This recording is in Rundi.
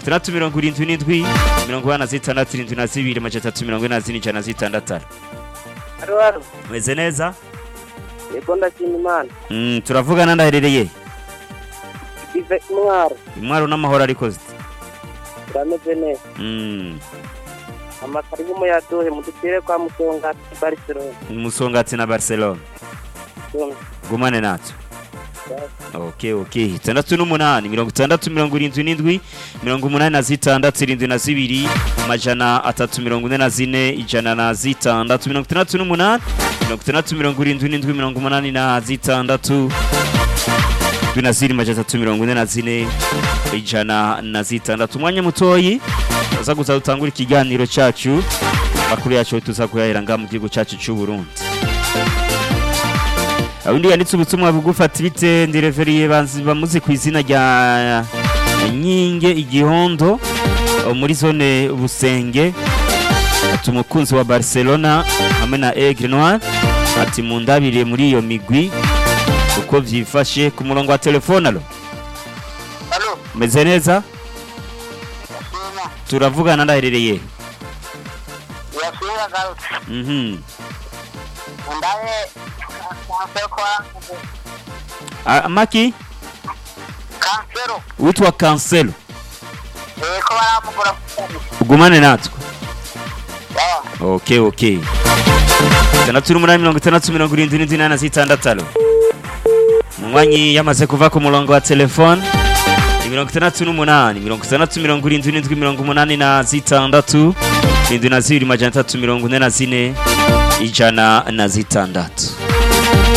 itandatu mirongo irindwi n'indwi mirongo ine na zitandatu irindwi na zibiri amajana atatu mirongo ine na zine ijana na zitandatu haro haro meze neza yego ndashima imana Mm, turavugana ndaherereye ive intwaro intwaro n'amahoro ariko ziti turameze neza Mm, amakari y'umuyaduhe mu dutere kwa musonga barcelona umusongati na barcelona gumane natwe ok ok itandatu n'umunani mirongo itandatu mirongo irindwi n'indwi mirongo umunani na zitandatu irindwi na zibiri amajana atatu mirongo ine na zine ijana na zitandatu mirongo itandatu n'umunani mirongo itandatu mirongo irindwi n'indwi mirongo umunani na zitandatu indwi na ziri amajana atatu mirongo ine na zine ijana na zitandatu umwanya mutoyi uza gusa dutangura ikiganiro cyacu amakuru yacu tuza kuyahera ngaha mu gihugu cyacu cy'u Burundi undi yanditse ubutumwa bugufata ibite ndireveriye bamuzi ku izina rya nyinge igihondo eh, muri zone busenge ati umukunzi wa barcelona hamwe na aigle noir ati mundabire muri iyo migwi uko vyifashe ku murongo wa telefone alo halo meze neza yasina turavugana ndaherereye yasina garutse mhm ndaye kansero kwa Ah, maki kansero witwa kanselo yego baramugura ugumane natwe yawa ok ok itandatu n'umunani mirongo itandatu mirongo irindwi n'indwi inani na zitandatu alo umunywanyi yamaze kuva ku murongo wa telefone ni mirongo itandatu n'umunani mirongo itandatu mirongo irindwi n'indwi mirongo umunani na zitandatu irindwi na zibiri majana atatu mirongo ine na zine ijana na zitandatu